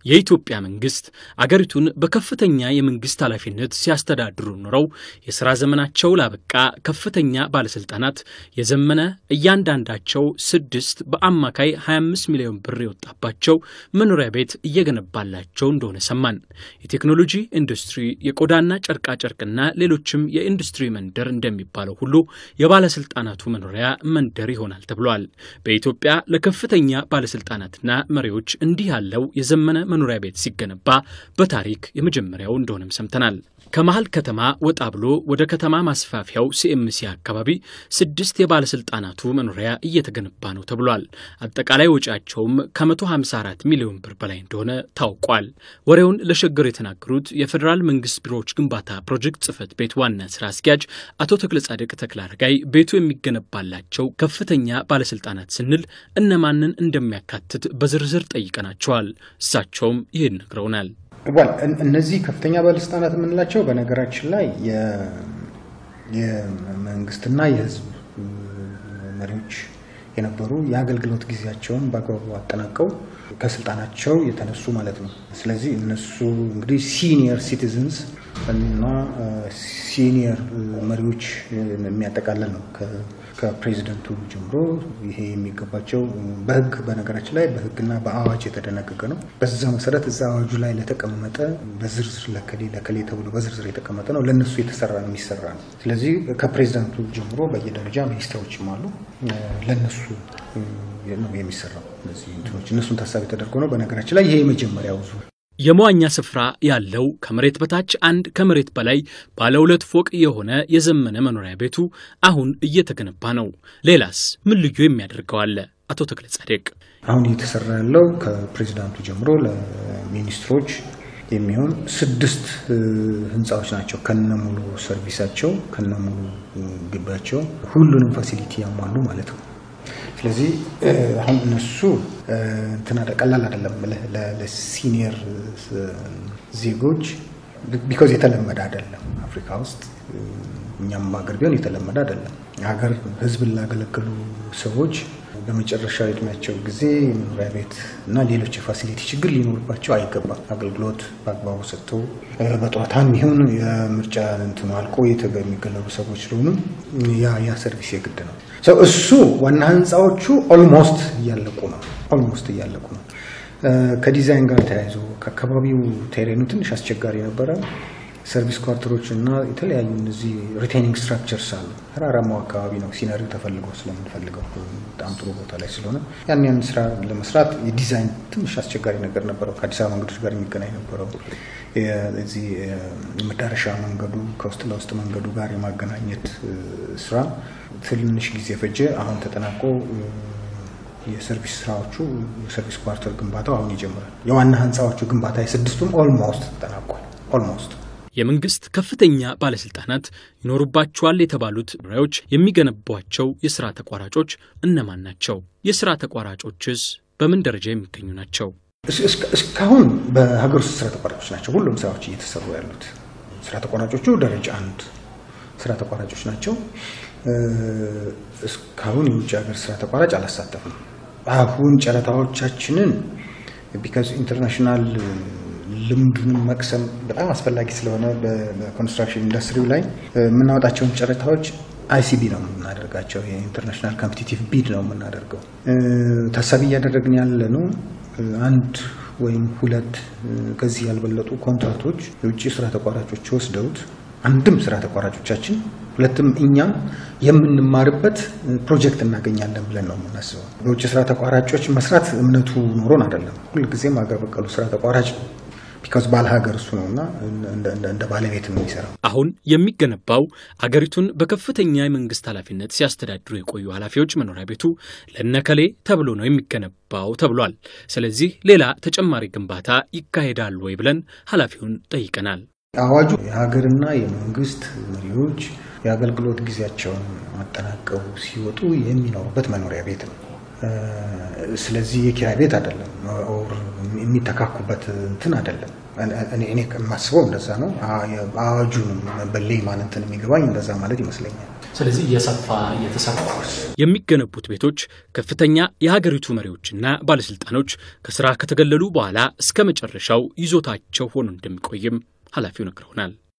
የኢትዮጵያ መንግስት አገሪቱን በከፍተኛ የመንግስት ኃላፊነት ሲያስተዳድሩ ኖረው የሥራ ዘመናቸው ላበቃ ከፍተኛ ባለሥልጣናት የዘመነ እያንዳንዳቸው ስድስት በአማካይ 25 ሚሊዮን ብር የወጣባቸው መኖሪያ ቤት እየገነባላቸው እንደሆነ ሰማን። የቴክኖሎጂ ኢንዱስትሪ፣ የቆዳና ጨርቃጨርቅና ሌሎችም የኢንዱስትሪ መንደር እንደሚባለው ሁሉ የባለሥልጣናቱ መኖሪያ መንደር ይሆናል ተብሏል። በኢትዮጵያ ለከፍተኛ ባለሥልጣናትና መሪዎች እንዲህ ያለው የዘመነ መኖሪያ ቤት ሲገነባ በታሪክ የመጀመሪያው እንደሆነም ሰምተናል። ከመሀል ከተማ ወጣ ብሎ ወደ ከተማ ማስፋፊያው ሲኤምሲ አካባቢ ስድስት የባለሥልጣናቱ መኖሪያ እየተገነባ ነው ተብሏል። አጠቃላይ ወጪያቸውም ከ154 ሚሊዮን ብር በላይ እንደሆነ ታውቋል። ወሬውን ለሸገር የተናገሩት የፌዴራል መንግስት ቢሮዎች ግንባታ ፕሮጀክት ጽህፈት ቤት ዋና ስራ አስኪያጅ አቶ ተክለጻድቅ ተክለአረጋይ ቤቱ የሚገነባላቸው ከፍተኛ ባለሥልጣናት ስንል እነማንን እንደሚያካትት በዝርዝር ጠይቀናቸዋል። እሳቸውም ይህን ነግረውናል። እነዚህ ከፍተኛ ባለስልጣናት የምንላቸው በነገራችን ላይ የመንግስትና የሕዝብ መሪዎች የነበሩ የአገልግሎት ጊዜያቸውን በአግባቡ አጠናቀው ከስልጣናቸው የተነሱ ማለት ነው። ስለዚህ እነሱ እንግዲህ ሲኒየር ሲቲዝንስ እና ሲኒየር መሪዎች የሚያጠቃልል ነው። ከፕሬዚደንቱ ጀምሮ ይሄ የሚገባቸው በህግ በነገራችን ላይ በህግና በአዋጅ የተደነገገ ነው። በዛ መሰረት እዛ አዋጁ ላይ ለተቀመጠ በዝርዝር ለከሌ ለከሌ ተብሎ በዝርዝር የተቀመጠ ነው። ለእነሱ የተሰራ ነው የሚሰራ ነው። ስለዚህ ከፕሬዚደንቱ ጀምሮ በየደረጃ ሚኒስትሮችም አሉ። ለእነሱ ነው የሚሰራው። እነዚህ እንትኖች እነሱን ታሳቢ ተደርጎ ነው። በነገራችን ላይ ይሄ የመጀመሪያው ዙር የመዋኛ ስፍራ ያለው ከመሬት በታች አንድ ከመሬት በላይ ባለ ሁለት ፎቅ የሆነ የዘመነ መኖሪያ ቤቱ አሁን እየተገነባ ነው። ሌላስ ምን ልዩ የሚያደርገው አለ? አቶ ተክለ ጻድቅ አሁን እየተሰራ ያለው ከፕሬዚዳንቱ ጀምሮ ለሚኒስትሮች የሚሆን ስድስት ህንፃዎች ናቸው። ከነሙሉ ሰርቪሳቸው ከነሙሉ ግቢያቸው ሁሉንም ፋሲሊቲ ያሟሉ ማለት ነው። ስለዚህ አሁን እነሱ እንትና ቀላል አይደለም ለሲኒየር ዜጎች ቢኮዝ የተለመደ አይደለም። አፍሪካ ውስጥ እኛም ሀገር ቢሆን የተለመደ አይደለም። ሀገር ህዝብን ላገለገሉ ሰዎች በመጨረሻ እድሜያቸው ጊዜ የመኖሪያ ቤት እና ሌሎች የፋሲሊቲ ችግር ሊኖርባቸው አይገባም። አገልግሎት በአግባቡ ሰጥተው በጡረታም ይሁን የምርጫ እንትኑ አልቆ የሚገለሉ ሰዎች ስለሆኑ ያ ያ ሰርቪስ የግድ ነው። እሱ ዋና ህንፃዎቹ ኦልሞስት እያለቁ ነው። ኦልሞስት እያለቁ ነው። ከዲዛይን ጋር ተያይዞ ከአካባቢው ቴሬኑ ትንሽ አስቸጋሪ ነበረ። ሰርቪስ ኳርተሮች እና የተለያዩ እነዚህ ሪቴኒንግ ስትራክቸርስ አሉ። ተራራማው አካባቢ ነው ሲነሪው ተፈልጎ ስለምንፈልገው በጣም ጥሩ ቦታ ላይ ስለሆነ ያን ያን ስራ ለመስራት የዲዛይን ትንሽ አስቸጋሪ ነገር ነበረው። ከአዲስ አበባ መንገዶች ጋር የሚገናኝ ነበረው። እዚህ የመዳረሻ መንገዱ ከውስጥ ለውስጥ መንገዱ ጋር የማገናኘት ስራ ትንሽ ጊዜ ፈጀ። አሁን ተጠናቆ የሰርቪስ ስራዎቹ የሰርቪስ ኳርተር ግንባታው አሁን ይጀምራል። የዋና ህንፃዎቹ ግንባታ የስድስቱም ኦልሞስት ተጠናቋል። ኦልሞስት የመንግስት ከፍተኛ ባለስልጣናት ይኖሩባቸዋል የተባሉት መኖሪያዎች የሚገነቧቸው የስራ ተቋራጮች እነማን ናቸው? የስራ ተቋራጮችስ በምን ደረጃ የሚገኙ ናቸው? እስካሁን በሀገር ውስጥ ስራ ተቋራጮች ናቸው ሁሉም ስራዎች እየተሰሩ ያሉት። ስራ ተቋራጮቹ ደረጃ አንድ ስራ ተቋራጮች ናቸው። እስካሁን የውጭ ሀገር ስራ ተቋራጭ አላሳተፍም። አሁን ጨረታዎቻችንን ቢካዝ ኢንተርናሽናል ልምዱንም መቅሰም በጣም አስፈላጊ ስለሆነ በኮንስትራክሽን ኢንዱስትሪው ላይ የምናወጣቸውን ጨረታዎች አይሲቢ ነው የምናደርጋቸው። የኢንተርናሽናል ኮምፒቲቲቭ ቢድ ነው የምናደርገው። ታሳቢ እያደረግን ያለ ነው አንድ ወይም ሁለት ከዚህ ያልበለጡ ኮንትራክቶች የውጭ ስራ ተቋራጮች ወስደውት አንድም ስራ ተቋራጮቻችን ሁለትም እኛም የምንማርበት ፕሮጀክት እናገኛለን ብለን ነው የምናስበው። በውጭ ስራ ተቋራጮች መስራት እምነቱ ኖሮን አይደለም። ሁልጊዜም ሀገር በቀሉ ስራ ተቋራጭ ነው። ቢካዝ ባለ ሀገር እሱ ነው እና እንደ ባለቤት ነው የሚሰራው። አሁን የሚገነባው አገሪቱን በከፍተኛ የመንግስት ኃላፊነት ሲያስተዳድሩ የቆዩ ኃላፊዎች መኖሪያ ቤቱ ለነከሌ ተብሎ ነው የሚገነባው ተብሏል። ስለዚህ ሌላ ተጨማሪ ግንባታ ይካሄዳል ወይ ብለን ኃላፊውን ጠይቀናል። አዋጁ የሀገርና የመንግስት መሪዎች የአገልግሎት ጊዜያቸውን አጠናቀው ሲወጡ የሚኖሩበት መኖሪያ ቤት ነው። ስለዚህ የኪራይ ቤት አይደለም፣ የሚተካኩበት እንትን አይደለም። እኔ የማስበው እንደዛ ነው። አዋጁንም በሌማን እንትን የሚገባኝ እንደዛ ማለት ይመስለኛል። ስለዚህ እየሰፋ እየተሰፋ የሚገነቡት ቤቶች ከፍተኛ የሀገሪቱ መሪዎችና ባለስልጣኖች ከስራ ከተገለሉ በኋላ እስከ መጨረሻው ይዞታቸው ሆኖ እንደሚቆይም ኃላፊው ነግረውናል።